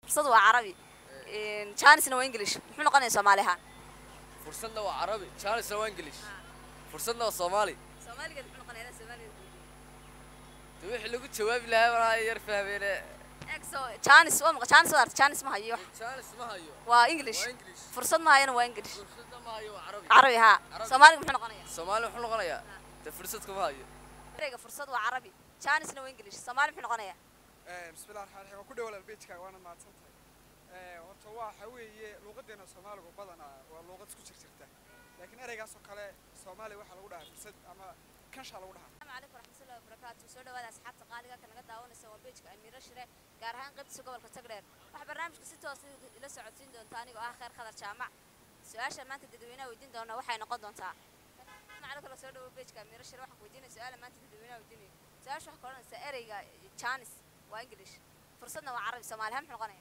fursad waa carabi janisna waa english muxuu noqonaya soomaali ahaan fursadna waa carabi jaanisna waa english fursadna waa soomaali soomaaligeed muxuu noqonaya soomaaligeed de wixii lagu jawaabi lahaa walaa yar fahmeene exo janis waa maqa janis waa arta janis ma hayo jaanis ma hayo waa english waa english fursad ma hayana waa english fursadna ma hayo waa carabi carabi haa Carabi. soomaaliga muxuu noqonaya soomaali muxuu noqonayaa de fursad kuma hayo ereyga fursad waa carabi janisna waa english soomaali muxuu noqonaya bismillahi raxmaan raxiim waan ku dhawal albeejkaaga waana mahadsan tahay horta waxa weeye luuqadeena soomaaligu badanaa waa luuqad isku jirjirta laakiin ereygaasoo kale soomaaliya waxaa lagu dhahaa fursad ama kanshaa lagu dhahaa السلام عليكم ورحمة الله وبركاته soo dhawaada asxaabta qaaliga ka naga daawanaysa waa beejka Amiira Shire gaar ahaan qaybtiisa gobolka Tagreer waxa barnaamijka si toos ah ila socodsiin doonta anigoo ah Khair Khadar Jaamac su'aasha maanta dadweynaha weydiin doona waxay noqon doontaa macna kala soo dhawo beejka Amiira Shire waxaan weydiinay su'aal maanta dadweynaha weydiinay su'aasha waxa koranaysa ereyga Chinese waa English fursadna waa Carabi Soomaali ha muxuu noqonayaa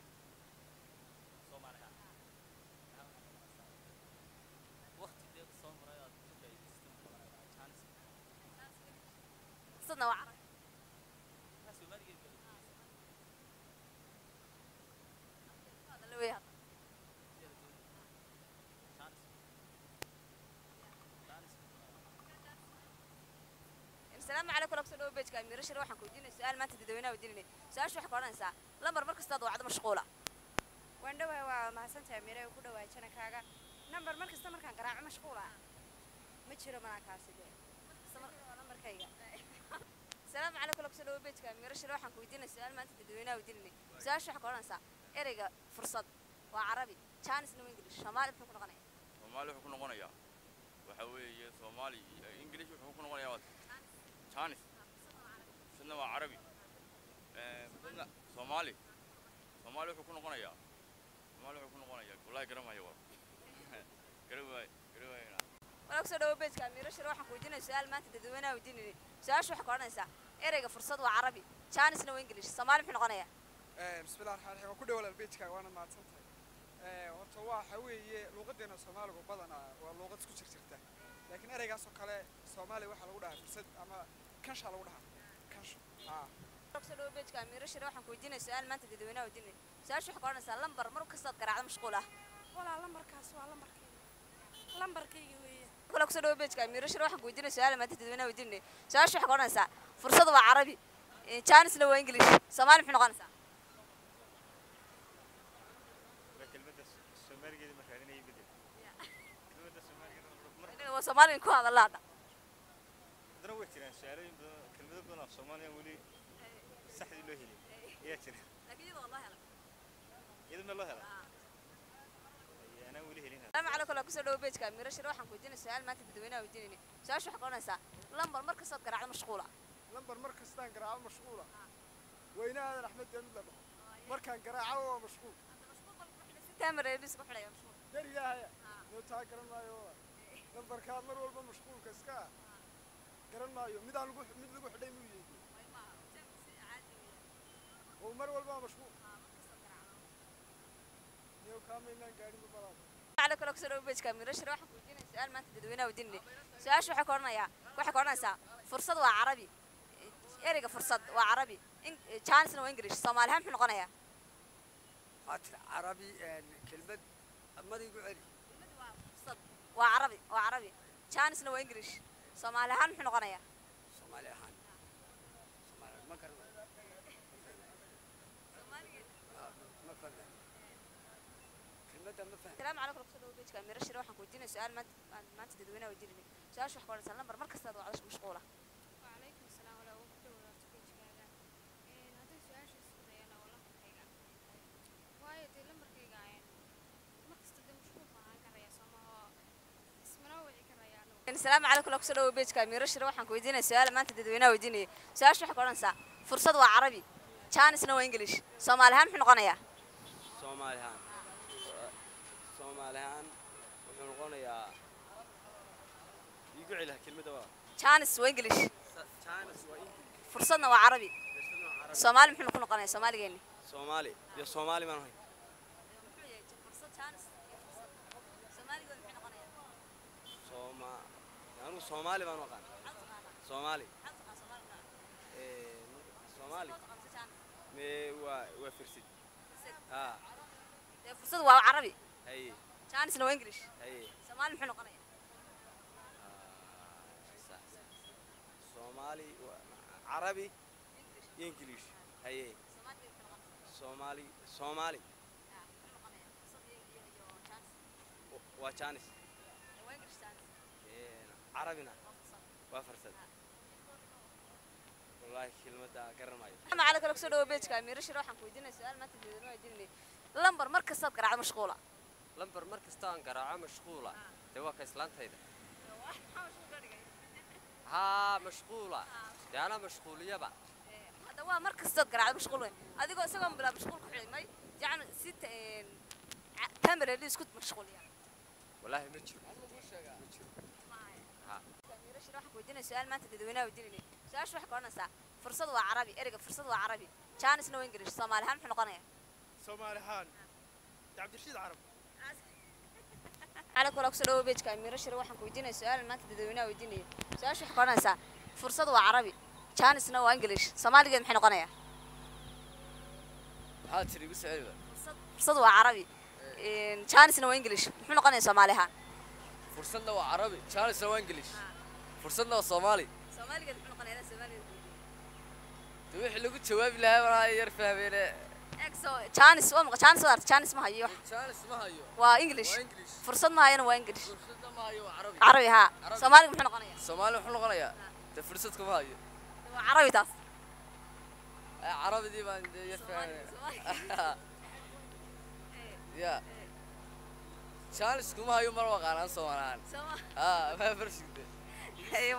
fursadna waa Carabi هذا اللي وياه السلام عليكم ورحمة الله وبركاته أميرة شر waxaan ku weydiinay su'aal maanta dadweynaha weydiinay su'aasha waxay qoranaysaa lambar mar kasta aad wacdo mashquula waan dhawahay waa mahadsantahay mire ku dhawaay janankaaga nambar mar kasta markaan garaaco mashquul ah ma jiro malaakaasi dee waa nambarkayga السلام عليكم ورحمة الله وبركاته أميرة شر waxaan ku weydiinay su'aal maanta dadweynaha weydiinay su'aasha waxay qoranaysaa ereyga fursad waa carabi Chinese na English Soomaali muxuu ku noqonayaa soomaali wuxuu ku noqonayaa waxa weeye soomaali iyo english wuxuu ku noqonayaa waa jaanis sidna waa carabi Eh, sidna soomaali soomaali wuxuu ku noqonayaa soomaali wuxuu ku noqonayaa wallaahi garan maayo waa garan waayo garan waayona walaal kusoo dhawo beejka Amiira Shir waxaan ku weydiinay su'aal maanta dadweynaha weydiinay su'aasha waxay qoranaysaa ereyga fursad waa carabi Chinese na waa English Soomaali muxuu noqonayaa bismillahi raxmaan raxiim waan ku dhawal albeejkaaga waana mahadsan tahay horta waxa weeye luuqadeena soomaaligu badanaa waa luuqad isku jirjirta laakiin ereygaasoo kale soomaaliya waxaa lagu dhahaa fursad ama kanshaa lagu dhahaa kansho haa kusoo dhawo beejka Amiira Shir waxaan ku weydiinay su'aal maanta dadweynaha weydiinay su'aasha waxay qoranaysaa lambar mar kasta aad garaacdo mashquul ah walaa lambarkaas waa lambarkayga lambarkayga weeye walaal kusoo dhawo beejka Amiira Shir waxaan ku weydiinay su'aal maanta dadweynaha weydiinay su'aasha waxay qoranaysaa fursad waa carabi Chinese na waa English Soomaali muxuu noqonaysaa kelmadda soomaaligeeda markaa inay bedel kelmadda soomaaligeeda mar inaga waa Soomaali ku hadalaa hadda haddana way jiraan su-aalooyin badan kelmado badan af soomaaliya weli saxdii loo helin ayaa jira laakiin iyadoo Allah helo iyada ma loo hela anaa weli helin السلام عليكم ورحمة الله وبركاته أميرة شر waxaan ku weydiinay su'aal maanta dadweynaha weydiinay su'aasha waxay qoranaysaa lambar mar kasta aad garaacdo mashquul ah lambar mar kastaan garaaco mashquula weynahaadan axmed deemid la dhaho markaan garaaco waa mashquul tamar ee isku xidhaya mashquul gar ilaahaya noo taa garan maayo waa lambarkaad mar walba mashquulka iska ah garan maayo midaan lagu mid lagu xidhay muu yeedi oo mar walba mashquul niyow kaamaynaan gaadhin ma balaada عليكم ورحمة الله وبركاته أميرة شر waxaan ku weydiinay su'aal maanta dadweynaha weydiinay su'aasha waxay qoranayaa waxay qoranaysaa fursad waa carabi ereyga fursad waa carabi Chinese na waa English Soomaali ha muxuu noqonayaa هاتر عربي كلمة ما يقول علي fursad waa carabi waa carabi Chinese na waa English Soomaali ha muxuu noqonayaa صومالي هان صومالي ما كان ما فهم كلمة ما فهم السلام عليكم ورحمة الله وبركاته أميرة شر waxaan ku weydiinay su'aal maanta maanta dadweynaha weydiinay su'aasha waxay qoranaysaa lambar mar kasta aad wacdo mashquul ah وعليكم السلام ولا ugu dhawaarto beejkaaga haddii su-aasha isku dayana waa lambarkayga waayo dee lambarkayga mar kasta dee mashquul baan ahaan karaya soomahoo ismana wici karaya anigu السلام عليكم ورحمة الله وبركاته أميرة شر waxaan ku weydiinay su'aal maanta dadweynaha weydiinay su'aasha waxay qoranaysaa fursad waa carabi Chinese na waa English Soomaali ha muxuu noqonayaa soomaalihaan soomaalihaan wuxuu noqonayaa igu celiha kelmadda waa Chinese waa English jaanis waa fursadna waa carabi Soomaali muxuu ku noqonayaa Soomaaligeeni soomaali iyo soomaali baan ahay sooma anigu soomaali baan u aqaan soomaali Eh, soomaali me waa waa firsid haa carabi haye jaanisna waa english haye soomaali muxuu noqonaya sax sax soomaali waa- carabi iyo ingiliish haye soomaali soomaali waa jaanis Een, carabina waa farsad wallaahi kelmadda garan maayo maxamed cali kale kusoo dhawo beejka amiiro shire waxaan ku weydiinaya su-aal maanta dadweyne weydiinay lambar mar kastaad garaacdo mashquula lambar mar kasta aan garaaco mashquula dee waa ka islaantayda haa mashquula dee anaa mashquuliyaba hadda waa mar kastaad garaacdo mashquul wey adigoo isagoo bilaa mashquul ku xidhmay yacni si tamareli isku mashquuliya wallaahi ma jiro amiiro shire waxaan ku weydiinaya su-aal maanta dadweynaha weydiinay su-aasha waxay ka odhanaysaa fursad waa carabi ereyga fursad waa carabi jaanisna waa english soomaali ahaan muxuu noqonaya soomaali ahaan cabdirashiid carab cali kale kusoo dhawo beejka amiiro shire waxaan ku weydiinaya su-aal maanta dadweynaha weydiinaya su-aasha waxay ka odhanaysaa fursad waa carabi jaanisna waa english soomaaligeed maxay noqonaya maxaa tiri igu soceliba fursad waa carabi jaanisna waa english muxuu noqonaya soomaali ahaan fursadna waa carabi jaanisna waa ingilish fursadna waa soomaali soomaaligeed muxuu noqonaya soomaaligeed de wixii lagu jawaabi lahaa walaa yar fahmeene exo jaanis waa maqa jaanis waa jaanis ma hayo jaanis ma hayo waa english waa english fursad ma hayana waa english fursadna ma hayo waa carabi carabi haa Carabi. soomaaliga muxuu noqonaya soomaali wuxuu noqonayaa de fursad kuma hayo waa carabi taas Eh, carabidii baan de yar fahmeen ya jaanis kuma hayo mar waqaanaan soomaalihaan Sooma- haa ma farsigde